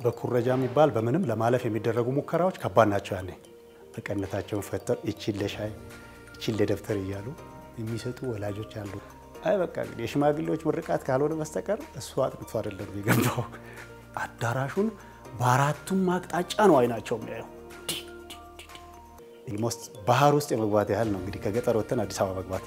በኩረጃ የሚባል በምንም ለማለፍ የሚደረጉ ሙከራዎች ከባድ ናቸው። ያኔ በቀነታቸውን ፈተው ይቺን ለሻይ ይቺን ለደብተር እያሉ የሚሰጡ ወላጆች አሉ። አይ በቃ እንግዲህ የሽማግሌዎች ምርቃት ካልሆነ በስተቀር እሱ አጥንቶ አይደለም የገባው። አዳራሹን በአራቱም አቅጣጫ ነው አይናቸው የሚያየው። ኦልሞስት ባህር ውስጥ የመግባት ያህል ነው እንግዲህ ከገጠር ወጥተን አዲስ አበባ መግባት።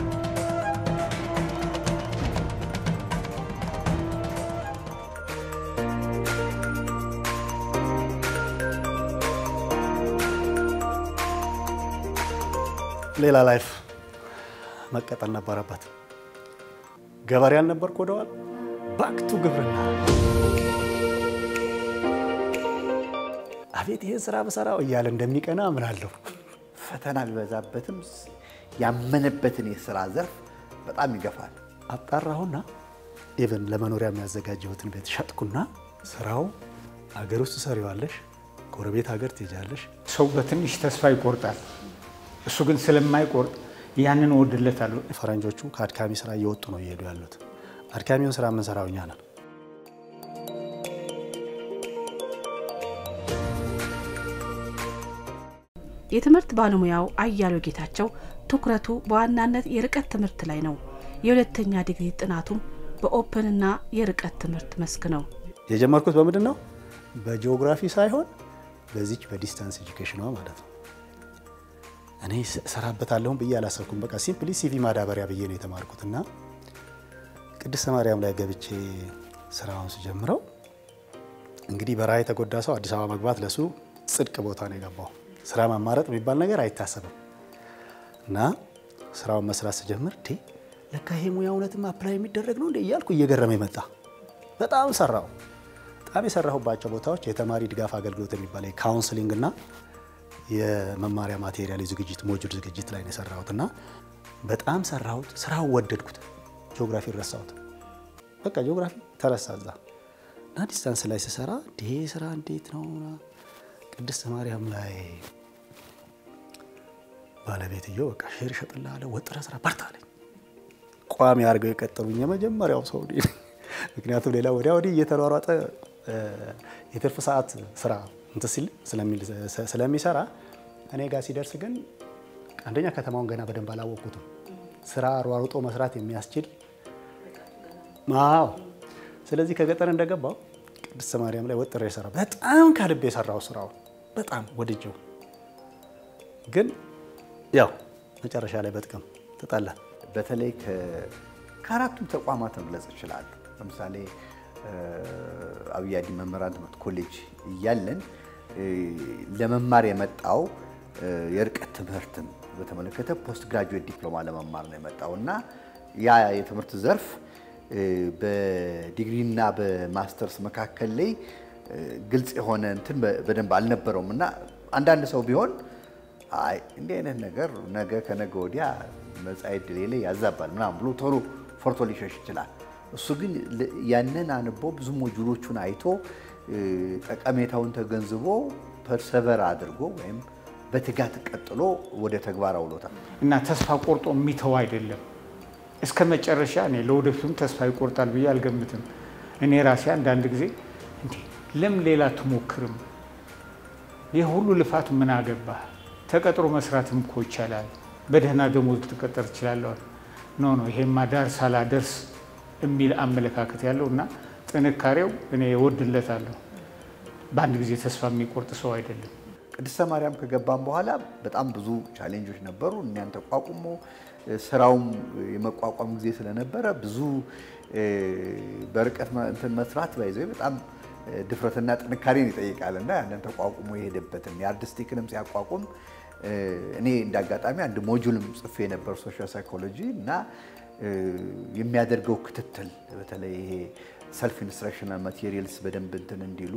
ሌላ ላይፍ መቀጠል ነበረበት። ገበሬ አልነበር ወደዋል ባክቱ ግብርና። አቤት ይህን ስራ በሰራው እያለ እንደሚቀና አምናለሁ። ፈተና ቢበዛበትም ያመነበትን የስራ ዘርፍ በጣም ይገፋል። አጣራሁና ኢቨን ለመኖሪያ የሚያዘጋጀሁትን ቤት ሸጥኩና ስራው አገር ውስጥ ሰሪዋለሽ፣ ጎረቤት ሀገር ትሄጃለሽ። ሰው በትንሽ ተስፋ ይቆርጣል። እሱ ግን ስለማይቆርጥ ያንን እወድለታለሁ። ፈረንጆቹ ከአድካሚ ስራ እየወጡ ነው እየሄዱ ያሉት። አድካሚውን ስራ የምንሰራው እኛ ነን። የትምህርት ባለሙያው አያሌው ጌታቸው ትኩረቱ በዋናነት የርቀት ትምህርት ላይ ነው። የሁለተኛ ዲግሪ ጥናቱም በኦፕንና የርቀት ትምህርት መስክ ነው። የጀመርኩት በምንድን ነው? በጂኦግራፊ ሳይሆን በዚች በዲስታንስ ኤጁኬሽኗ ማለት ነው። እኔ እሰራበታለሁም ብዬ አላሰብኩም። በቃ ሲምፕሊ ሲቪ ማዳበሪያ ብዬ ነው የተማርኩት እና ቅድስተ ማርያም ላይ ገብቼ ስራውን ስጀምረው እንግዲህ በረሃ የተጎዳ ሰው አዲስ አበባ መግባት ለሱ ጽድቅ ቦታ ነው የገባው። ስራ ማማረጥ የሚባል ነገር አይታሰብም እና ስራውን መስራት ስጀምር ዴ ለካ ይሄ ሙያ እውነትም አፕላይ የሚደረግ ነው እንደ እያልኩ እየገረመ መጣ። በጣም ሰራው። በጣም የሰራሁባቸው ቦታዎች የተማሪ ድጋፍ አገልግሎት የሚባል የካውንስሊንግ እና የመማሪያ ማቴሪያል ዝግጅት ሞጁል ዝግጅት ላይ ነው የሰራሁት እና በጣም ሰራሁት። ስራው ወደድኩት። ጂኦግራፊ ረሳሁት። በቃ ጂኦግራፊ ተረሳ እዛ እና ዲስታንስ ላይ ስሰራ ይሄ ስራ እንዴት ነው ቅድስት ማርያም ላይ ባለቤትየው በቃ ሼር እሸጥልሃለሁ ወጥረህ ስራ በርታ አለኝ። ቋሚ አድርገው የቀጠሉኝ የመጀመሪያው ሰው እኔ ነኝ። ምክንያቱም ሌላ ወዲያ ወዲህ እየተሯሯጠ የትርፍ ሰዓት ስራ እንትን ሲል ስለሚሰራ እኔ ጋር ሲደርስ ግን አንደኛ ከተማውን ገና በደንብ አላወቅኩትም። ስራ ሯሩጦ መስራት የሚያስችል አዎ። ስለዚህ ከገጠር እንደገባው ቅድስት ማርያም ላይ ወጥሬ የሰራ በጣም ከልቤ የሰራው ስራው በጣም ወድጀው፣ ግን ያው መጨረሻ ላይ በጥቅም ተጣላ። በተለይ ከአራቱም ተቋማት መግለጽ ይችላሉ። ለምሳሌ አብይ አዲ መምህራን ትምህርት ኮሌጅ እያለን ለመማር የመጣው የርቀት ትምህርትን በተመለከተ ፖስት ግራጁዌት ዲፕሎማ ለመማር ነው የመጣው እና ያ የትምህርት ዘርፍ በዲግሪና በማስተርስ መካከል ላይ ግልጽ የሆነ እንትን በደንብ አልነበረውም እና አንዳንድ ሰው ቢሆን አይ እንዲህ አይነት ነገር ነገ ከነገ ወዲያ መጻኢ ዕድሌ ላይ ያዛባል ምናምን ብሎ ቶሎ ፈርቶ ሊሸሽ ይችላል። እሱ ግን ያንን አንቦ ብዙ ሞጁሎቹን አይቶ ጠቀሜታውን ተገንዝቦ ፐርሰቨር አድርጎ ወይም በትጋት ቀጥሎ ወደ ተግባር አውሎታል እና ተስፋ ቆርጦ የሚተው አይደለም እስከ መጨረሻ። እኔ ለወደፊቱም ተስፋ ይቆርጣል ብዬ አልገምትም። እኔ ራሴ አንዳንድ ጊዜ እንዴ ለምን ሌላ ትሞክርም? ይህ ሁሉ ልፋት ምን አገባህ? ተቀጥሮ መስራትም እኮ ይቻላል። በደህና ደሞዝ ልትቀጠር ትችላለህ። ኖ ኖ ይሄማ ዳር ሳላደርስ የሚል አመለካከት ያለው እና ጥንካሬው እኔ እወድለታለሁ። በአንድ ጊዜ ተስፋ የሚቆርጥ ሰው አይደለም። ቅድስተ ማርያም ከገባም በኋላ በጣም ብዙ ቻሌንጆች ነበሩ። እኛን ተቋቁሞ ስራውም የመቋቋም ጊዜ ስለነበረ ብዙ በርቀት እንትን መስራት ባይዘ በጣም ድፍረትና ጥንካሬን ይጠይቃል እና ያንን ተቋቁሞ የሄደበትን የአርቲስቲክንም ሲያቋቁም እኔ እንደ አጋጣሚ አንድ ሞጁልም ጽፌ የነበር ሶሻል ሳይኮሎጂ እና የሚያደርገው ክትትል በተለይ ይሄ ሰልፍ ኢንስትራክሽናል ማቴሪያልስ በደንብ እንትን እንዲሉ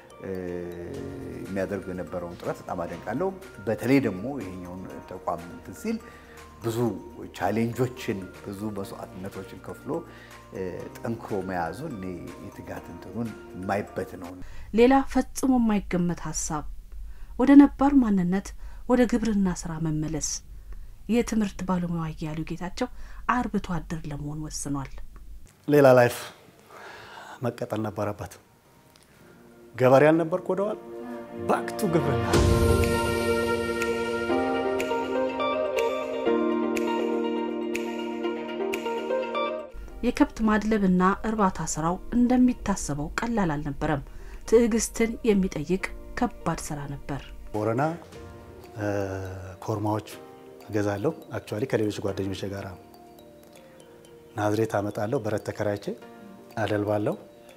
የሚያደርገው የነበረውን ጥረት በጣም አደንቃለሁ። በተለይ ደግሞ ይሄኛውን ተቋም እንትን ሲል ብዙ ቻሌንጆችን ብዙ መስዋዕትነቶችን ከፍሎ ጠንክሮ መያዙን እኔ የትጋት እንትኑን የማይበት ነው። ሌላ ፈጽሞ የማይገመት ሀሳብ ወደ ነባር ማንነት ወደ ግብርና ስራ መመለስ። የትምህርት ባለሙያ አያሌው ጌታቸው አርብቶ አደር ለመሆን ወስኗል። ሌላ ላይፍ መቀጠል ነበረበት። ገበሬ አልነበርኩ ወደኋላ ባክቱ ግብርና የከብት ማድለብና እርባታ ስራው እንደሚታሰበው ቀላል አልነበረም። ትዕግስትን የሚጠይቅ ከባድ ስራ ነበር። ቦረና ኮርማዎች እገዛለሁ። አክቹዋሊ ከሌሎች ጓደኞች ጋር ናዝሬት አመጣለሁ። በረት ተከራይቼ አደልባለሁ።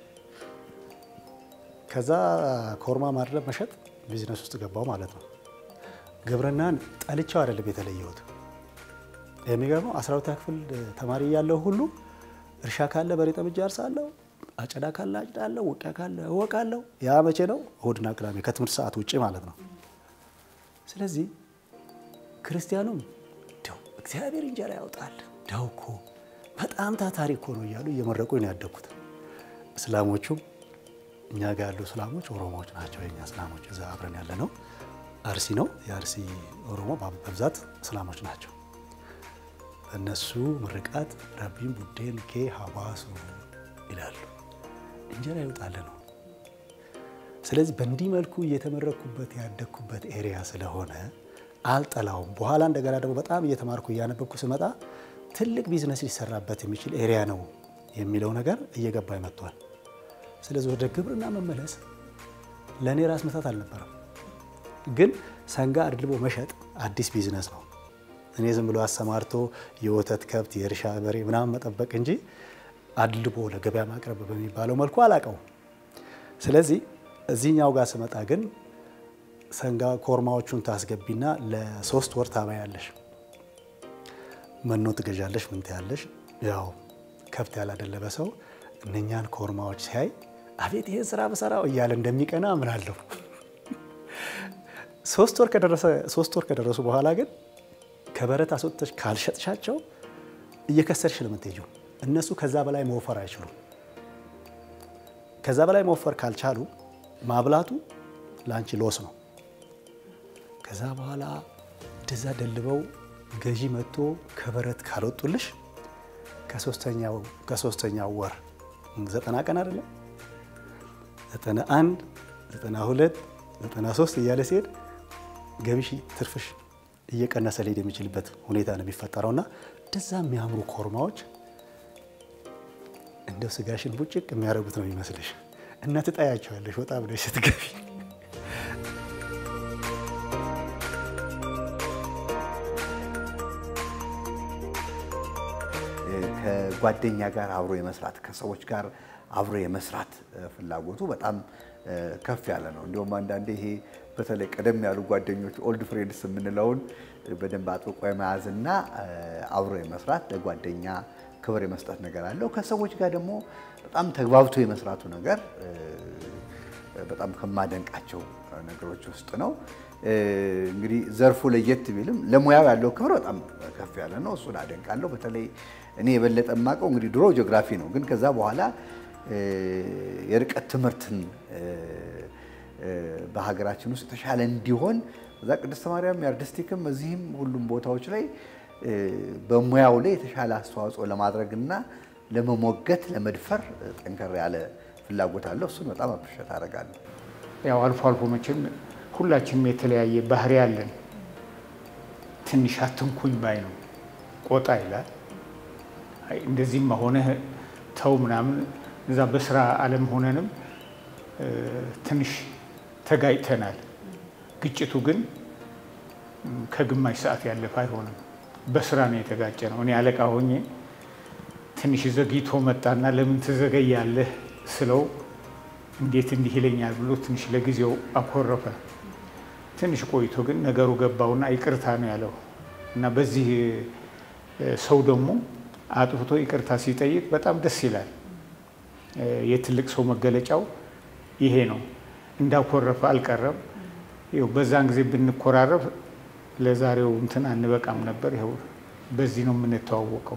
ከዛ ኮርማ ማድለብ መሸጥ ቢዝነስ ውስጥ ገባው ማለት ነው። ግብርናን ጠልቼው አይደለም የተለየሁት። የሚገርመው አስራ ሁለተኛ ክፍል ተማሪ እያለሁ ሁሉ እርሻ ካለ በሬ ጠምጄ አርሳለሁ፣ አጨዳ ካለ አጭዳለሁ፣ ውቂያ ካለ እወቃለሁ። ያ መቼ ነው? እሁድና ቅዳሜ ከትምህርት ሰዓት ውጭ ማለት ነው። ስለዚህ ክርስቲያኑም እንደው እግዚአብሔር እንጀራ ያውጣል እንደው እኮ በጣም ታታሪ እኮ ነው እያሉ እየመረቁ ነው ያደግኩት። እስላሞቹም እኛ ጋር ያሉ እስላሞች ኦሮሞዎች ናቸው። የኛ እስላሞች እዛ አብረን ያለ ነው አርሲ ነው። የአርሲ ኦሮሞ በብዛት እስላሞች ናቸው። እነሱ ምርቃት ረቢን ቡዴን ኬ ሀዋሱ ይላሉ። እንጀራ ይውጣል ነው። ስለዚህ በእንዲህ መልኩ እየተመረኩበት ያደግኩበት ኤሪያ ስለሆነ አልጠላውም። በኋላ እንደገና ደግሞ በጣም እየተማርኩ እያነበብኩ ስመጣ ትልቅ ቢዝነስ ሊሰራበት የሚችል ኤሪያ ነው የሚለው ነገር እየገባኝ መጥቷል። ስለዚህ ወደ ግብርና መመለስ ለእኔ ራስ መታት አልነበረም። ግን ሰንጋ አድልቦ መሸጥ አዲስ ቢዝነስ ነው። እኔ ዝም ብሎ አሰማርቶ የወተት ከብት፣ የእርሻ በሬ ምናምን መጠበቅ እንጂ አድልቦ ለገበያ ማቅረብ በሚባለው መልኩ አላቀው። ስለዚህ እዚህኛው ጋር ስመጣ ግን ሰንጋ ኮርማዎቹን ታስገቢና ለሶስት ወር ታባያለሽ። መኖ ትገዣለሽ፣ ምን ትያለሽ። ያው ከብት ያላደለበ ሰው እነኛን ኮርማዎች ሲያይ አቤት ይሄን ስራ በሰራው እያለ እንደሚቀና አምናለሁ። ሶስት ወር ከደረሰ ሶስት ወር ከደረሱ በኋላ ግን ከበረት አስወጥተሽ ካልሸጥሻቸው እየከሰርሽ ነው የምትሄጂው። እነሱ ከዛ በላይ መወፈር አይችሉም። ከዛ በላይ መወፈር ካልቻሉ ማብላቱ ለአንቺ ሎስ ነው። ከዛ በኋላ እንደዛ ደልበው ገዢ መጥቶ ከበረት ካልወጡልሽ ከሶስተኛው ወር ዘጠና ቀን አይደለም ዘጠና አንድ ዘጠና ሁለት ዘጠና ሶስት እያለ ሲሄድ ገቢሽ ትርፍሽ እየቀነሰ ሊሄድ የሚችልበት ሁኔታ ነው የሚፈጠረውና እንደዛ የሚያምሩ ኮርማዎች እንደው ስጋሽን ቡጭቅ የሚያደርጉት ነው የሚመስልሽ እና ትጣያቸዋለሽ ወጣ ብለሽ ስትገቢ። ከጓደኛ ጋር አብሮ የመስራት ከሰዎች ጋር አብሮ የመስራት ፍላጎቱ በጣም ከፍ ያለ ነው። እንዲሁም አንዳንዴ ይሄ በተለይ ቀደም ያሉ ጓደኞች ኦልድ ፍሬንድስ የምንለውን በደንብ አጥብቆ የመያዝና አብሮ የመስራት ለጓደኛ ክብር የመስጠት ነገር አለው። ከሰዎች ጋር ደግሞ በጣም ተግባብቶ የመስራቱ ነገር በጣም ከማደንቃቸው ነገሮች ውስጥ ነው። እንግዲህ ዘርፉ ለየት ቢልም ለሙያው ያለው ክብር በጣም ከፍ ያለ ነው። እሱን አደንቃለሁ። በተለይ እኔ የበለጠ የማውቀው እንግዲህ ድሮ ጂኦግራፊ ነው፣ ግን ከዛ በኋላ የርቀት ትምህርትን በሀገራችን ውስጥ የተሻለ እንዲሆን በዛ ቅድስተ ማርያም የአርቲስቲክም እዚህም ሁሉም ቦታዎች ላይ በሙያው ላይ የተሻለ አስተዋጽኦ ለማድረግና ለመሞገት ለመድፈር ጠንከር ያለ ፍላጎት አለው። እሱን በጣም አፕሪሼት አደርጋለሁ። ያው አልፎ አልፎ መቼም ሁላችንም የተለያየ ባህሪ አለን። ትንሽ አትንኩኝ ባይ ነው፣ ቆጣ ይላል። አይ እንደዚህም ሆነ ተው ምናምን እዛ በስራ ዓለም ሆነንም ትንሽ ተጋጭተናል። ግጭቱ ግን ከግማሽ ሰዓት ያለፈ አይሆንም። በስራ ነው የተጋጨ ነው። እኔ አለቃ ሆኜ ትንሽ ዘግይቶ መጣና ለምን ትዘገያለህ ስለው እንዴት እንዲህ ይለኛል ብሎ ትንሽ ለጊዜው አኮረፈ። ትንሽ ቆይቶ ግን ነገሩ ገባውና ይቅርታ ነው ያለው እና በዚህ ሰው ደግሞ አጥፍቶ ይቅርታ ሲጠይቅ በጣም ደስ ይላል። የትልቅ ሰው መገለጫው ይሄ ነው። እንዳኮረፈ አልቀረም። ይኸው በዛን ጊዜ ብንኮራረፍ ለዛሬው እንትን አንበቃም ነበር። ይኸው በዚህ ነው የምንተዋወቀው።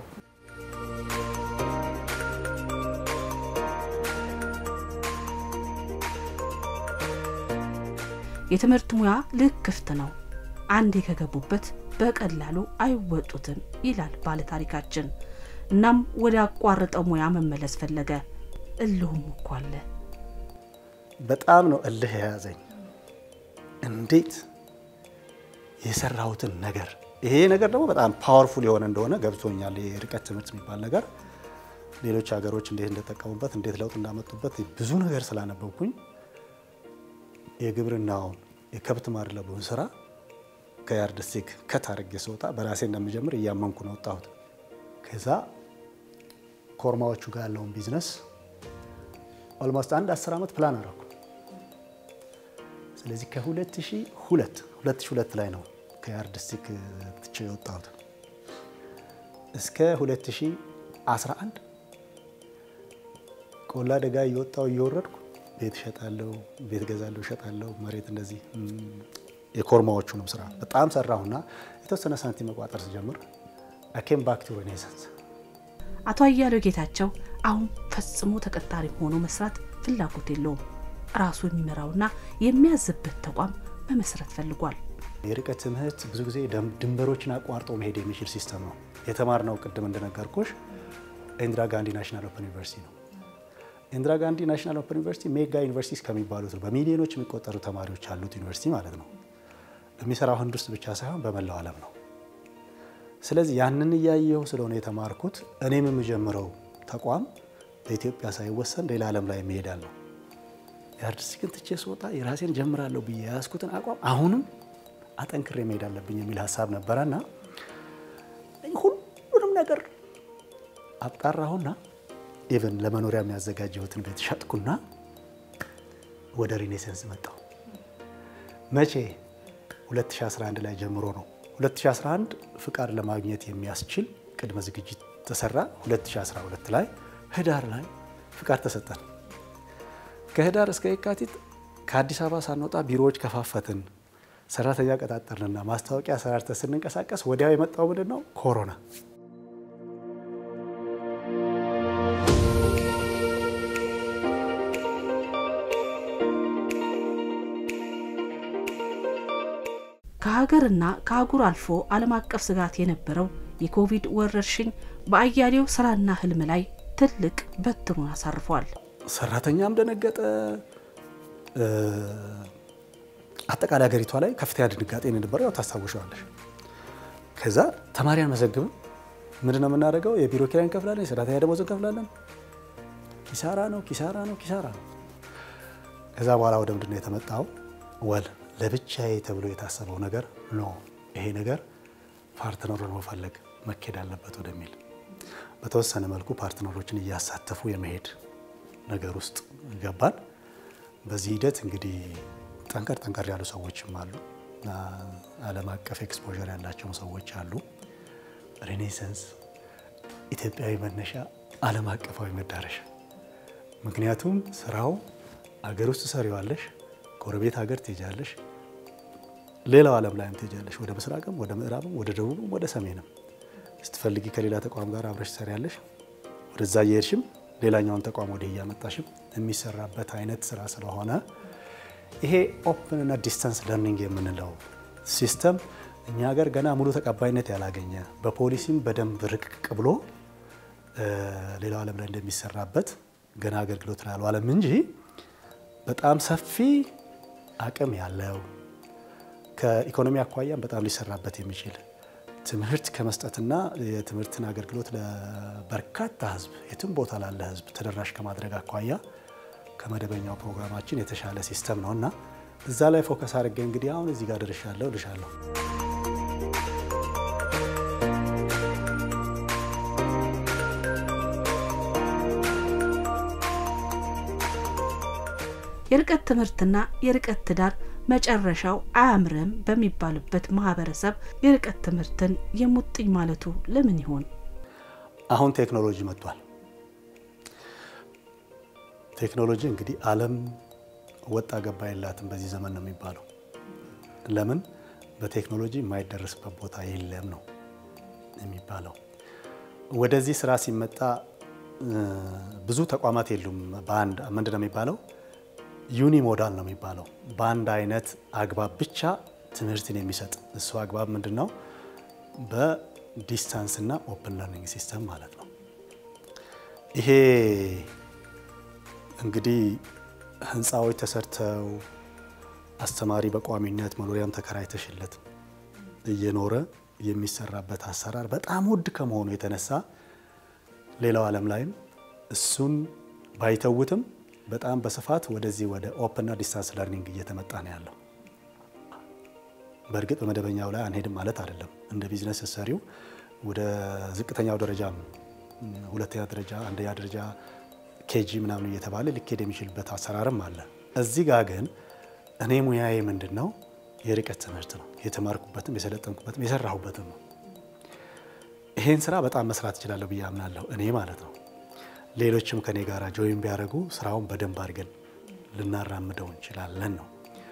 የትምህርት ሙያ ልክ ክፍት ነው። አንዴ ከገቡበት በቀላሉ አይወጡትም ይላል ባለታሪካችን። እናም ወደ አቋርጠው ሙያ መመለስ ፈለገ። እልሁም እኮ አለ። በጣም ነው እልህ የያዘኝ። እንዴት የሰራሁትን ነገር ይሄ ነገር ደግሞ በጣም ፓወርፉል የሆነ እንደሆነ ገብቶኛል። የርቀት ትምህርት የሚባል ነገር ሌሎች ሀገሮች እንዴት እንደጠቀሙበት እንዴት ለውጥ እንዳመጡበት ብዙ ነገር ስላነበብኩኝ የግብርናውን የከብት ማድለቡን ስራ ከያርድስቲክ ከት አድርጌ ስወጣ በራሴ እንደምጀምር እያመንኩ ነው ወጣሁት። ከዛ ኮርማዎቹ ጋር ያለውን ቢዝነስ ኦልሞስት አንድ አስር ዓመት ፕላን አደረኩ። ስለዚህ ከ2002 2002 ላይ ነው ከያርድስቲክ ትቼ የወጣሁት እስከ 2011 ቆላ ደጋ እየወጣሁ እየወረድኩ ቤት እሸጣለሁ፣ ቤት ገዛለሁ፣ እሸጣለሁ። መሬት እንደዚህ የኮርማዎቹንም ስራ በጣም ሰራሁና የተወሰነ ሳንቲም መቋጠር ስጀምር አኬም ባክ ቱ ሬኔሳንስ። አቶ አያሌው ጌታቸው አሁን ፈጽሞ ተቀጣሪ ሆኖ መስራት ፍላጎት የለውም። ራሱ የሚመራውና የሚያዝበት ተቋም መመስረት ፈልጓል። የርቀት ትምህርት ብዙ ጊዜ ድንበሮችን አቋርጦ መሄድ የሚችል ሲስተም ነው። የተማርነው ቅድም እንደነገርኩሽ ኢንዲራ ጋንዲ ናሽናል ኦፕን ዩኒቨርሲቲ ነው። ኢንዲራ ጋንዲ ናሽናል ኦፕን ዩኒቨርሲቲ ሜጋ ዩኒቨርሲቲስ ከሚባሉት ነው። በሚሊዮኖች የሚቆጠሩ ተማሪዎች ያሉት ዩኒቨርሲቲ ማለት ነው። የሚሰራው ህንድ ውስጥ ብቻ ሳይሆን በመላው ዓለም ነው። ስለዚህ ያንን እያየሁ ስለሆነ የተማርኩት እኔም የምጀምረው ተቋም በኢትዮጵያ ሳይወሰን ሌላ ዓለም ላይ የሚሄዳል ነው። የአርቲስቲክን ትቼ ስወጣ የራሴን ጀምራለሁ ብዬ የያዝኩትን አቋም አሁንም አጠንክሬ መሄድ አለብኝ የሚል ሀሳብ ነበረና ሁሉንም ነገር አጣራሁና ኢቨን ለመኖሪያ የሚያዘጋጀሁትን ቤት ሸጥኩና ወደ ሪኔሰንስ መጣሁ። መቼ? 2011 ላይ ጀምሮ ነው። 2011 ፍቃድ ለማግኘት የሚያስችል ቅድመ ዝግጅት ተሰራ። 2012 ላይ ህዳር ላይ ፍቃድ ተሰጠን። ከህዳር እስከ የካቲት ከአዲስ አበባ ሳንወጣ ቢሮዎች ከፋፈትን፣ ሰራተኛ ቀጣጠርንና ማስታወቂያ ሰራርተን ስንንቀሳቀስ ወዲያው የመጣው ምንድን ነው? ኮሮና። ከሀገርና ከአህጉር አልፎ ዓለም አቀፍ ስጋት የነበረው የኮቪድ ወረርሽኝ በአያሌው ስራና ህልም ላይ ትልቅ በትሩን አሳርፏል። ሰራተኛም ደነገጠ። አጠቃላይ ሀገሪቷ ላይ ከፍተኛ ድንጋጤ የነበረው ያው ታስታውሻለሽ። ከዛ ተማሪ አንመዘግብም። ምንድን ነው የምናደርገው? የቢሮ ኪራይ እንከፍላለን፣ የሰራተኛ ደሞዝ እንከፍላለን። ኪሳራ ነው፣ ኪሳራ ነው፣ ኪሳራ ነው። ከዛ በኋላ ወደ ምንድን ነው የተመጣው? ወል ለብቻዬ ተብሎ የታሰበው ነገር ኖ ይሄ ነገር ፓርትነሩን መፈለግ መኬድ አለበት ወደሚል በተወሰነ መልኩ ፓርትነሮችን እያሳተፉ የመሄድ ነገር ውስጥ ገባን። በዚህ ሂደት እንግዲህ ጠንከር ጠንከር ያሉ ሰዎችም አሉ፣ ዓለም አቀፍ ኤክስፖዠር ያላቸውም ሰዎች አሉ። ሬኔሰንስ ኢትዮጵያዊ መነሻ፣ ዓለም አቀፋዊ መዳረሻ። ምክንያቱም ስራው አገር ውስጥ ሰሪዋለሽ፣ ጎረቤት ሀገር ትሄጃለሽ፣ ሌላው ዓለም ላይም ትሄጃለሽ። ወደ ምስራቅም፣ ወደ ምዕራብም፣ ወደ ደቡብም፣ ወደ ሰሜንም ስትፈልጊ ከሌላ ተቋም ጋር አብረሽ ትሰሪያለሽ። ወደዛ እየሄድሽም ሌላኛውን ተቋም ወደ እያመጣሽም የሚሰራበት አይነት ስራ ስለሆነ ይሄ ኦፕን እና ዲስታንስ ለርኒንግ የምንለው ሲስተም እኛ ሀገር ገና ሙሉ ተቀባይነት ያላገኘ በፖሊሲም በደንብ ርቅቅ ብሎ ሌላው ዓለም ላይ እንደሚሰራበት ገና አገልግሎት ላይ አልዋለም እንጂ በጣም ሰፊ አቅም ያለው ከኢኮኖሚ አኳያም በጣም ሊሰራበት የሚችል ትምህርት ከመስጠትና የትምህርትን አገልግሎት ለበርካታ ሕዝብ የትም ቦታ ላለ ሕዝብ ተደራሽ ከማድረግ አኳያ ከመደበኛው ፕሮግራማችን የተሻለ ሲስተም ነው እና እዛ ላይ ፎከስ አድርጌ እንግዲህ አሁን እዚህ ጋር ደርሻለሁ ልሻለሁ። የርቀት ትምህርትና የርቀት ትዳር መጨረሻው አያምርም በሚባልበት ማህበረሰብ የርቀት ትምህርትን የሙጥኝ ማለቱ ለምን ይሆን? አሁን ቴክኖሎጂ መጥቷል። ቴክኖሎጂ እንግዲህ ዓለም ወጣ ገባ የላትም በዚህ ዘመን ነው የሚባለው። ለምን በቴክኖሎጂ የማይደረስበት ቦታ የለም ነው የሚባለው። ወደዚህ ስራ ሲመጣ ብዙ ተቋማት የሉም። በአንድ ምንድን ነው የሚባለው ዩኒ ሞዳል ነው የሚባለው። በአንድ አይነት አግባብ ብቻ ትምህርትን የሚሰጥ እሱ አግባብ ምንድን ነው? በዲስታንስ እና ኦፕን ለርኒንግ ሲስተም ማለት ነው። ይሄ እንግዲህ ህንፃዎች ተሰርተው አስተማሪ በቋሚነት መኖሪያም ተከራይተሽለት እየኖረ የሚሰራበት አሰራር በጣም ውድ ከመሆኑ የተነሳ ሌላው ዓለም ላይም እሱን ባይተውትም በጣም በስፋት ወደዚህ ወደ ኦፕንና ዲስታንስ ለርኒንግ እየተመጣ ነው ያለው። በእርግጥ በመደበኛው ላይ አንሄድም ማለት አይደለም። እንደ ቢዝነስ ሰሪው ወደ ዝቅተኛው ደረጃም ሁለተኛ ደረጃ፣ አንደኛ ደረጃ ኬጂ ምናምን እየተባለ ሊኬድ የሚችልበት አሰራርም አለ። እዚህ ጋር ግን እኔ ሙያዬ ምንድን ነው? የርቀት ትምህርት ነው። የተማርኩበትም የሰለጠንኩበትም የሰራሁበትም ነው። ይሄን ስራ በጣም መስራት እችላለሁ ብዬ አምናለሁ እኔ ማለት ነው። ሌሎችም ከኔ ጋር ጆይን ቢያደርጉ ስራውን በደንብ አድርገን ልናራምደው እንችላለን ነው።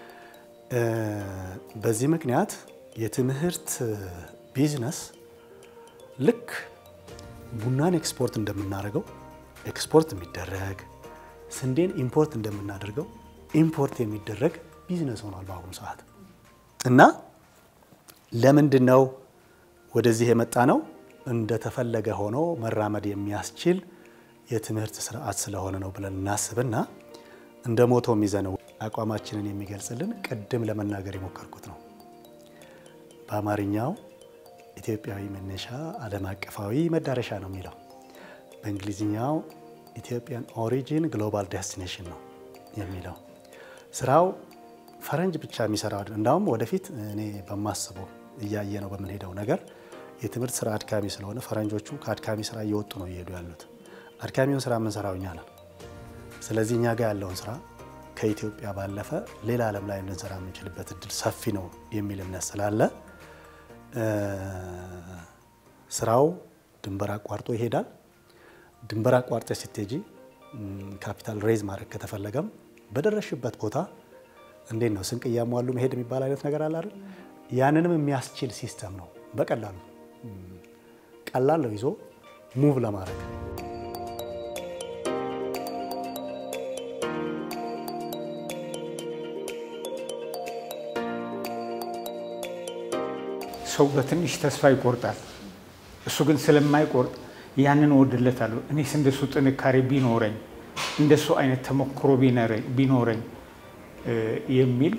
በዚህ ምክንያት የትምህርት ቢዝነስ ልክ ቡናን ኤክስፖርት እንደምናደርገው ኤክስፖርት የሚደረግ ስንዴን ኢምፖርት እንደምናደርገው ኢምፖርት የሚደረግ ቢዝነስ ሆኗል በአሁኑ ሰዓት። እና ለምንድን ነው ወደዚህ የመጣ ነው? እንደተፈለገ ሆኖ መራመድ የሚያስችል የትምህርት ስርዓት ስለሆነ ነው ብለን እናስብና እንደ ሞቶ የሚዘነው አቋማችንን የሚገልጽልን ቅድም ለመናገር የሞከርኩት ነው። በአማርኛው ኢትዮጵያዊ መነሻ ዓለም አቀፋዊ መዳረሻ ነው የሚለው፣ በእንግሊዝኛው ኢትዮጵያን ኦሪጂን ግሎባል ዴስቲኔሽን ነው የሚለው። ስራው ፈረንጅ ብቻ የሚሰራው እንዳውም ወደፊት እኔ በማስበው እያየ ነው በምንሄደው ነገር የትምህርት ስራ አድካሚ ስለሆነ ፈረንጆቹ ከአድካሚ ስራ እየወጡ ነው እየሄዱ ያሉት። አድካሚውን ስራ የምንሰራው እኛ ነን። ስለዚህ እኛ ጋር ያለውን ስራ ከኢትዮጵያ ባለፈ ሌላ ዓለም ላይ ልንሰራ የምንችልበት እድል ሰፊ ነው የሚል እምነት ስላለ ስራው ድንበር አቋርጦ ይሄዳል። ድንበር አቋርጠ ስትሄጂ ካፒታል ሬዝ ማድረግ ከተፈለገም በደረሽበት ቦታ እንዴት ነው ስንቅ እያሟሉ መሄድ የሚባል አይነት ነገር አለ አይደል? ያንንም የሚያስችል ሲስተም ነው። በቀላሉ ቀላል ነው ይዞ ሙቭ ለማድረግ ሰው በትንሽ ተስፋ ይቆርጣል። እሱ ግን ስለማይቆርጥ ያንን እወድለታለሁ። እኔስ እንደሱ ጥንካሬ ቢኖረኝ እንደሱ አይነት ተሞክሮ ቢኖረኝ የሚል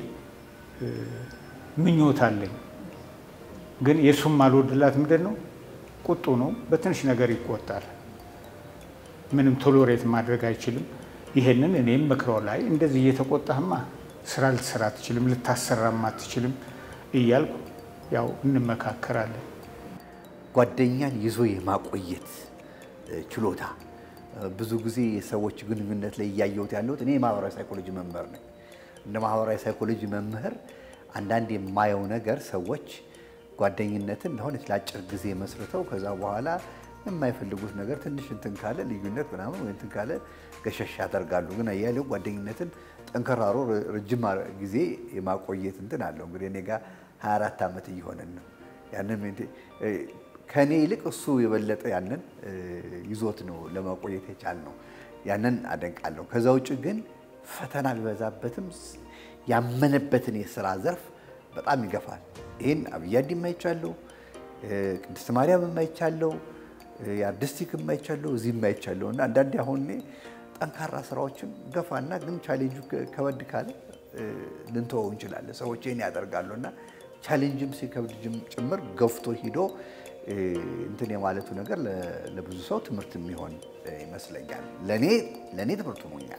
ምኞት አለኝ። ግን የእሱም አልወድላት ምንድን ነው ቁጡ ነው። በትንሽ ነገር ይቆጣል። ምንም ቶሎሬት ማድረግ አይችልም። ይሄንን እኔም መክረው ላይ እንደዚህ እየተቆጣህማ ስራ ልትሰራ አትችልም፣ ልታሰራም አትችልም እያልኩ ያው እንመካከራለን። ጓደኛን ይዞ የማቆየት ችሎታ ብዙ ጊዜ የሰዎች ግንኙነት ላይ እያየሁት ያለሁት እኔ የማህበራዊ ሳይኮሎጂ መምህር ነኝ። እንደ ማህበራዊ ሳይኮሎጂ መምህር አንዳንድ የማየው ነገር ሰዎች ጓደኝነትን ለሆነች ለአጭር ጊዜ መስርተው ከዛ በኋላ የማይፈልጉት ነገር ትንሽ እንትን ካለ ልዩነት ምናምን ወይ እንትን ካለ ገሸሽ ያደርጋሉ። ግን አያሌው ጓደኝነትን ጠንከራሮ ረጅም ጊዜ የማቆየት እንትን አለው። እንግዲህ እኔ ጋር 24 ዓመት እየሆነን ነው። ያንን ከእኔ ይልቅ እሱ የበለጠ ያንን ይዞት ነው ለማቆየት የቻል ነው። ያንን አደንቃለሁ። ከዛ ውጭ ግን ፈተና ቢበዛበትም ያመነበትን የስራ ዘርፍ በጣም ይገፋል። ይህን አብያዲ የማይቻለው ቅድስት ማርያም የማይቻለው የአርቲስቲክ የማይቻለው እዚህ የማይቻለው እና አንዳንዴ አሁን እኔ ጠንካራ ስራዎችን ገፋና ግን ቻሌንጁ ከበድ ካለ ልንተወው እንችላለን። ሰዎች ይህን ያደርጋሉ እና ቻሌንጅም ሲከብድ ጭምር ገፍቶ ሂዶ እንትን የማለቱ ነገር ለብዙ ሰው ትምህርት የሚሆን ይመስለኛል። ለእኔ ለእኔ ትምህርት ሆኖኛል።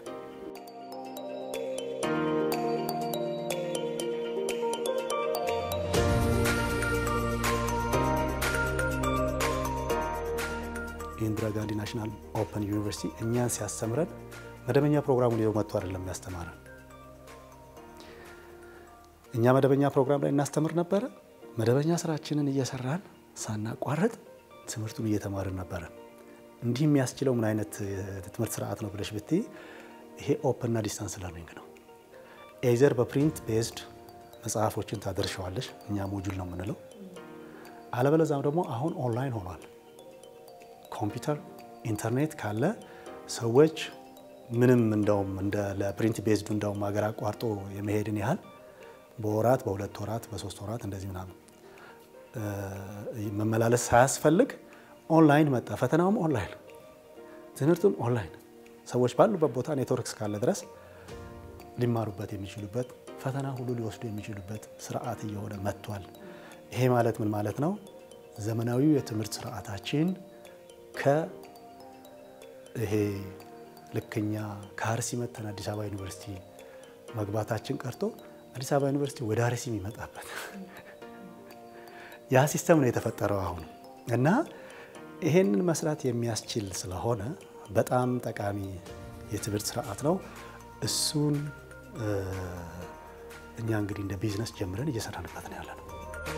የኢንዲራ ጋንዲ ናሽናል ኦፐን ዩኒቨርሲቲ እኛን ሲያስተምረን መደበኛ ፕሮግራሙን ይዘው መጥቶ አይደለም ያስተማረን። እኛ መደበኛ ፕሮግራም ላይ እናስተምር ነበረ። መደበኛ ስራችንን እየሰራን ሳናቋረጥ ትምህርቱን እየተማርን ነበረ። እንዲህ የሚያስችለው ምን አይነት ትምህርት ስርዓት ነው ብለሽ ብትይ ይሄ ኦፕን እና ዲስታንስ ለርኒንግ ነው። ኤዘር በፕሪንት ቤዝድ መጽሐፎችን ታደርሸዋለሽ፣ እኛ ሞጁል ነው የምንለው። አለበለዛም ደግሞ አሁን ኦንላይን ሆኗል። ኮምፒውተር ኢንተርኔት ካለ ሰዎች ምንም እንደውም እንደ ለፕሪንት ቤዝዱ እንደውም ሀገር አቋርጦ የመሄድን ያህል በወራት በሁለት ወራት በሶስት ወራት እንደዚህ ምናምን መመላለስ ሳያስፈልግ ኦንላይን መጣ። ፈተናውም ኦንላይን፣ ትምህርቱም ኦንላይን። ሰዎች ባሉበት ቦታ ኔትወርክ እስካለ ድረስ ሊማሩበት የሚችሉበት ፈተና ሁሉ ሊወስዱ የሚችሉበት ስርዓት እየሆነ መጥቷል። ይሄ ማለት ምን ማለት ነው? ዘመናዊው የትምህርት ስርዓታችን ከይሄ ልክኛ ከአርሲ መተን አዲስ አበባ ዩኒቨርሲቲ መግባታችን ቀርቶ አዲስ አበባ ዩኒቨርሲቲ ወደ አርሲ የሚመጣበት ያ ሲስተም ነው የተፈጠረው አሁን እና ይሄንን መስራት የሚያስችል ስለሆነ በጣም ጠቃሚ የትምህርት ስርዓት ነው። እሱን እኛ እንግዲህ እንደ ቢዝነስ ጀምረን እየሰራንበት ነው ያለ ነው።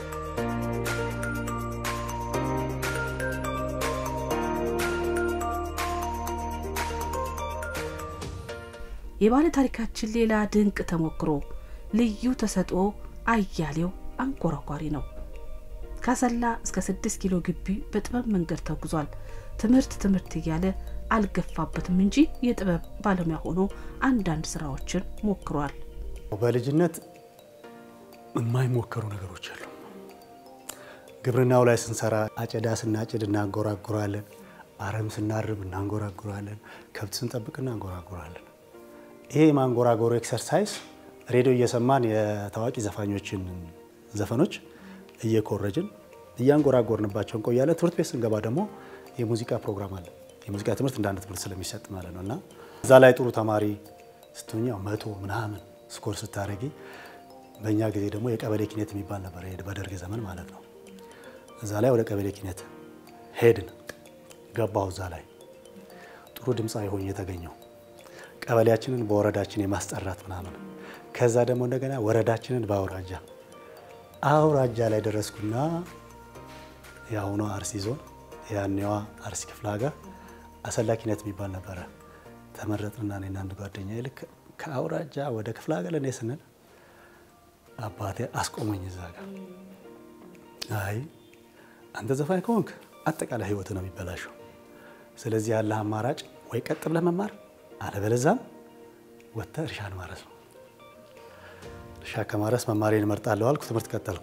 የባለ ታሪካችን ሌላ ድንቅ ተሞክሮ ልዩ ተሰጥኦ አያሌው አንኮራኳሪ ነው። ካሰላ እስከ ስድስት ኪሎ ግቢ በጥበብ መንገድ ተጉዟል። ትምህርት ትምህርት እያለ አልገፋበትም እንጂ የጥበብ ባለሙያ ሆኖ አንዳንድ ስራዎችን ሞክሯል። በልጅነት የማይሞከሩ ነገሮች አሉ። ግብርናው ላይ ስንሰራ አጨዳ ስናጭድ እናንጎራጉራለን፣ አረም ስናርም እናንጎራጉራለን፣ ከብት ስንጠብቅ እናንጎራጉራለን። ይሄ የማንጎራጎሩ ኤክሰርሳይዝ ሬዲዮ እየሰማን የታዋቂ ዘፋኞችን ዘፈኖች እየኮረጅን እያንጎራጎርንባቸው እንቆያለን። ትምህርት ቤት ስንገባ ደግሞ የሙዚቃ ፕሮግራም አለ። የሙዚቃ ትምህርት እንደ አንድ ትምህርት ስለሚሰጥ ማለት ነው እና እዛ ላይ ጥሩ ተማሪ ስትሆኛ መቶ ምናምን ስኮር ስታደረጊ፣ በእኛ ጊዜ ደግሞ የቀበሌ ኪነት የሚባል ነበር በደርግ ዘመን ማለት ነው። እዛ ላይ ወደ ቀበሌ ኪነት ሄድን። ገባሁ እዛ ላይ ጥሩ ድምፃዊ ሆኜ የተገኘው ቀበሌያችንን በወረዳችን የማስጠራት ምናምን ከዛ ደግሞ እንደገና ወረዳችንን በአውራጃ አውራጃ ላይ ደረስኩና የአሁኗ አርሲ ዞን ያኔዋ አርሲ ክፍለ ሀገር አሰላ ኪነት የሚባል ነበረ። ተመረጥንና እኔና አንድ ጓደኛ ልክ ከአውራጃ ወደ ክፍለ ሀገር ለእኔ ስንል አባቴ አስቆመኝ እዛ ጋር። አይ አንተ ዘፋኝ ከሆንክ አጠቃላይ ህይወት ነው የሚበላሸው። ስለዚህ ያለህ አማራጭ ወይ ቀጥ ብለህ መማር አለበለዛም ወጥተህ እርሻን ማረስ ነው። እርሻ ከማረስ መማሬን እመርጣለሁ አልኩ። ትምህርት ቀጠልኩ።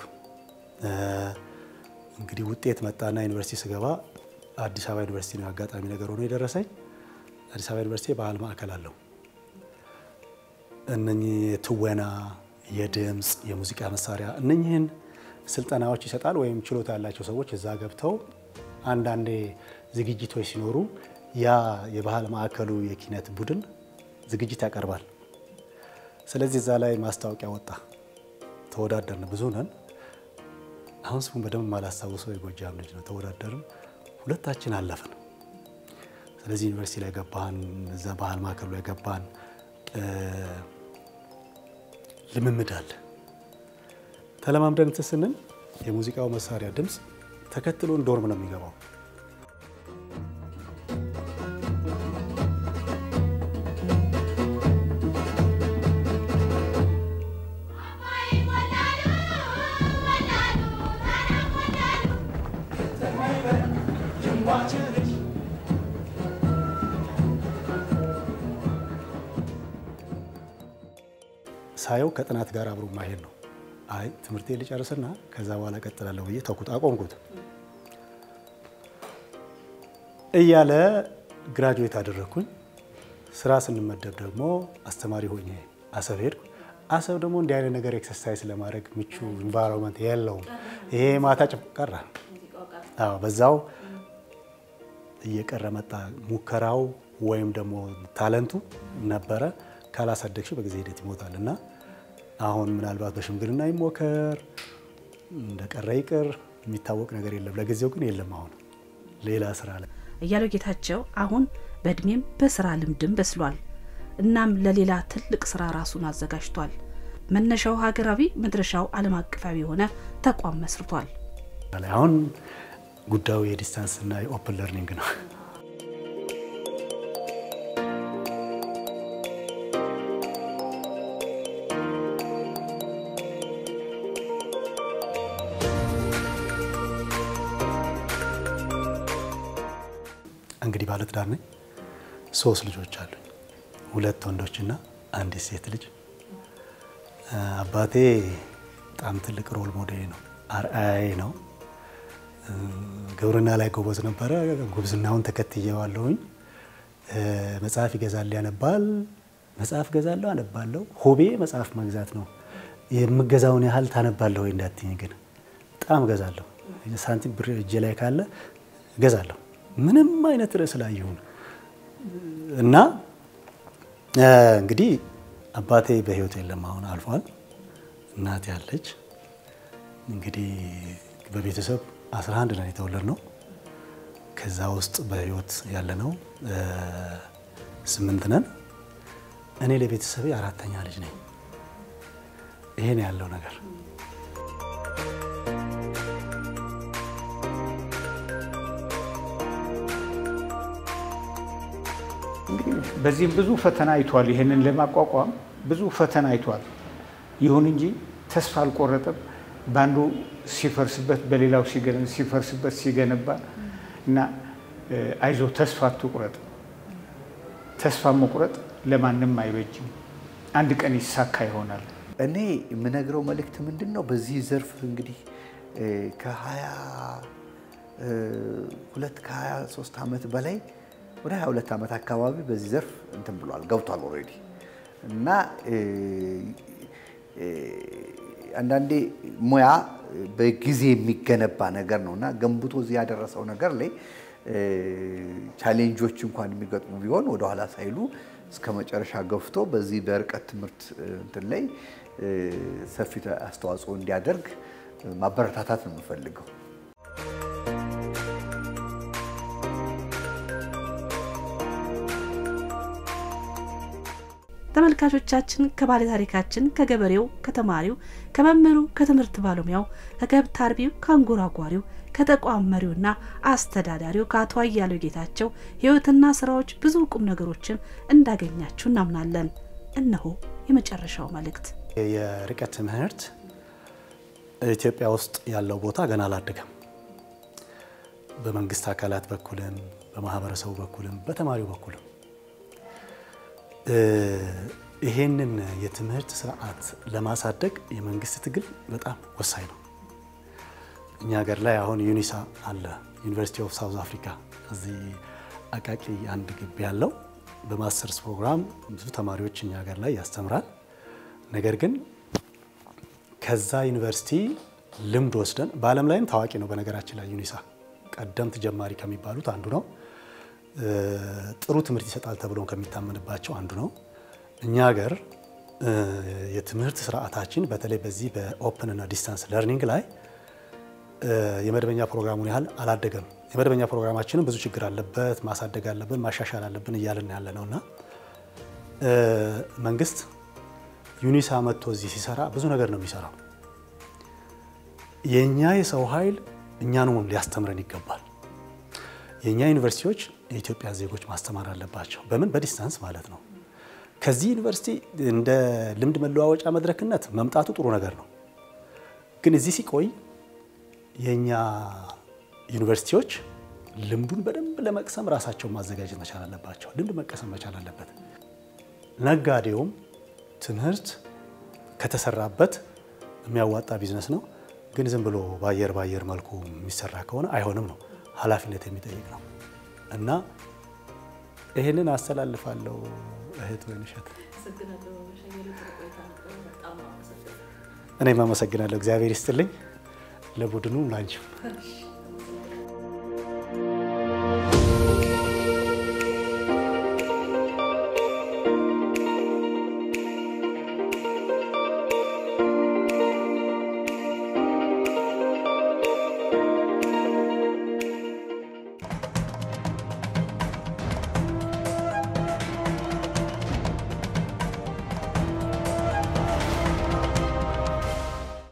እንግዲህ ውጤት መጣና ዩኒቨርሲቲ ስገባ አዲስ አበባ ዩኒቨርሲቲ ነው አጋጣሚ ነገር ሆኖ የደረሰኝ። አዲስ አበባ ዩኒቨርሲቲ የባህል ማዕከል አለው። እነኚህ የትወና፣ የድምፅ፣ የሙዚቃ መሳሪያ እነኚህን ስልጠናዎች ይሰጣል። ወይም ችሎታ ያላቸው ሰዎች እዛ ገብተው አንዳንዴ ዝግጅቶች ሲኖሩ ያ የባህል ማዕከሉ የኪነት ቡድን ዝግጅት ያቀርባል። ስለዚህ እዛ ላይ ማስታወቂያ ወጣ። ተወዳደርን፣ ብዙ ነን። አሁን ስሙን በደንብ ማላስታውሰው የጎጃም ልጅ ነው። ተወዳደርን፣ ሁለታችን አለፍን። ስለዚህ ዩኒቨርሲቲ ላይ ገባን፣ እዛ ባህል ማዕከሉ ላይ ገባን። ልምምድ አለ። ተለማምደን እንትን ስንል የሙዚቃው መሳሪያ ድምፅ ተከትሎን ዶርም ነው የሚገባው። ሳየው ከጥናት ጋር አብሮ ማሄድ ነው። አይ ትምህርቴ ልጨርስና ከዛ በኋላ ቀጥላለሁ ብዬ ተኩት አቆምኩት እያለ ግራጁዌት አደረግኩኝ። ስራ ስንመደብ ደግሞ አስተማሪ ሆኜ አሰብ ሄድኩ። አሰብ ደግሞ እንዲህ አይነት ነገር ኤክሰርሳይዝ ለማድረግ ምቹ ኢንቫይሮንመንት የለውም። ይሄ ማታ ጭፍ ቀረ። አዎ በዛው እየቀረ መጣ። ሙከራው ወይም ደግሞ ታለንቱ ነበረ። ካላሳደግሽው በጊዜ ሂደት ይሞታል እና አሁን ምናልባት በሽምግልና ይሞከር እንደቀረ ይቅር የሚታወቅ ነገር የለም። ለጊዜው ግን የለም። አሁን ሌላ ስራ ላይ እያለው ጌታቸው አሁን በእድሜም በስራ ልምድም በስሏል። እናም ለሌላ ትልቅ ስራ ራሱን አዘጋጅቷል። መነሻው ሀገራዊ መድረሻው ዓለም አቀፋዊ የሆነ ተቋም መስርቷል። አሁን ጉዳዩ የዲስታንስ እና የኦፕን ለርኒንግ ነው። እንግዲህ ባለትዳር ነኝ። ሶስት ልጆች አሉኝ። ሁለት ወንዶችና አንዲት ሴት ልጅ። አባቴ በጣም ትልቅ ሮል ሞዴል ነው፣ አርአያዬ ነው። ግብርና ላይ ጎበዝ ነበረ። ጉብዝናውን ተከትየዋለሁኝ። መጽሐፍ ይገዛል፣ ያነባል። መጽሐፍ ገዛለሁ፣ አነባለሁ። ሆቤ መጽሐፍ መግዛት ነው። የምገዛውን ያህል ታነባለሁ ወይ እንዳትኝ ግን በጣም እገዛለሁ። ሳንቲም ብር እጄ ላይ ካለ እገዛለሁ። ምንም አይነት ርዕስ ላይ ይሁን እና እንግዲህ አባቴ በህይወት የለም፣ አሁን አልፏል። እናቴ ያለች እንግዲህ በቤተሰብ 11 ነን የተወለድነው። ከዛ ውስጥ በህይወት ያለነው ስምንት ነን። እኔ ለቤተሰቤ አራተኛ ልጅ ነኝ። ይሄን ያለው ነገር በዚህም ብዙ ፈተና አይቷል። ይህንን ለማቋቋም ብዙ ፈተና አይቷል። ይሁን እንጂ ተስፋ አልቆረጠም። በአንዱ ሲፈርስበት በሌላው ሲፈርስበት ሲገነባ እና አይዞ ተስፋ አትቁረጥ። ተስፋ መቁረጥ ለማንም አይበጅም። አንድ ቀን ይሳካ ይሆናል። እኔ የምነግረው መልእክት ምንድን ነው? በዚህ ዘርፍ እንግዲህ ከሀያ ሁለት ከሀያ ሶስት ዓመት በላይ ወደ 22 ዓመት አካባቢ በዚህ ዘርፍ እንትን ብሏል ገብቷል ኦልሬዲ እና አንዳንዴ ሙያ በጊዜ የሚገነባ ነገር ነው እና ገንብቶ እዚህ ያደረሰው ነገር ላይ ቻሌንጆች እንኳን የሚገጥሙ ቢሆን ወደኋላ ሳይሉ እስከ መጨረሻ ገፍቶ በዚህ በርቀት ትምህርት እንትን ላይ ሰፊ አስተዋጽኦ እንዲያደርግ ማበረታታት ነው የምፈልገው። ተመልካቾቻችን ከባለ ታሪካችን ከገበሬው፣ ከተማሪው፣ ከመምህሩ፣ ከትምህርት ባለሙያው፣ ከከብት አርቢው፣ ከአንጎራጓሪው፣ ከተቋም መሪውና አስተዳዳሪው ከአቶ አያሌው ጌታቸው ሕይወትና ስራዎች ብዙ ቁም ነገሮችን እንዳገኛችሁ እናምናለን። እነሆ የመጨረሻው መልእክት። የርቀት ትምህርት ኢትዮጵያ ውስጥ ያለው ቦታ ገና አላደገም። በመንግስት አካላት በኩልም በማህበረሰቡ በኩልም በተማሪው በኩልም ይሄንን የትምህርት ስርዓት ለማሳደግ የመንግስት ትግል በጣም ወሳኝ ነው። እኛ ሀገር ላይ አሁን ዩኒሳ አለ፣ ዩኒቨርሲቲ ኦፍ ሳውዝ አፍሪካ እዚህ አቃቂ አንድ ግቢ ያለው በማስተርስ ፕሮግራም ብዙ ተማሪዎች እኛ ሀገር ላይ ያስተምራል። ነገር ግን ከዛ ዩኒቨርሲቲ ልምድ ወስደን በዓለም ላይም ታዋቂ ነው። በነገራችን ላይ ዩኒሳ ቀደምት ጀማሪ ከሚባሉት አንዱ ነው። ጥሩ ትምህርት ይሰጣል ተብሎ ከሚታመንባቸው አንዱ ነው። እኛ ሀገር የትምህርት ስርዓታችን በተለይ በዚህ በኦፕን እና ዲስታንስ ለርኒንግ ላይ የመደበኛ ፕሮግራሙን ያህል አላደገም። የመደበኛ ፕሮግራማችንም ብዙ ችግር አለበት፣ ማሳደግ አለብን፣ ማሻሻል አለብን እያልን ያለ ነው እና መንግስት ዩኒሳ መጥቶ እዚህ ሲሰራ ብዙ ነገር ነው የሚሰራው። የእኛ የሰው ኃይል እኛኑ ሊያስተምረን ይገባል። የእኛ ዩኒቨርሲቲዎች የኢትዮጵያ ዜጎች ማስተማር አለባቸው። በምን በዲስታንስ ማለት ነው። ከዚህ ዩኒቨርሲቲ እንደ ልምድ መለዋወጫ መድረክነት መምጣቱ ጥሩ ነገር ነው። ግን እዚህ ሲቆይ የእኛ ዩኒቨርሲቲዎች ልምዱን በደንብ ለመቅሰም ራሳቸውን ማዘጋጀት መቻል አለባቸው። ልምድ መቀሰም መቻል አለበት። ነጋዴውም ትምህርት ከተሰራበት የሚያዋጣ ቢዝነስ ነው። ግን ዝም ብሎ በአየር በአየር መልኩ የሚሰራ ከሆነ አይሆንም ነው ኃላፊነት የሚጠይቅ ነው እና ይህንን አስተላልፋለሁ። እህት ወይንሸት እኔም አመሰግናለሁ። እግዚአብሔር ይስጥልኝ ለቡድኑ ላንቺም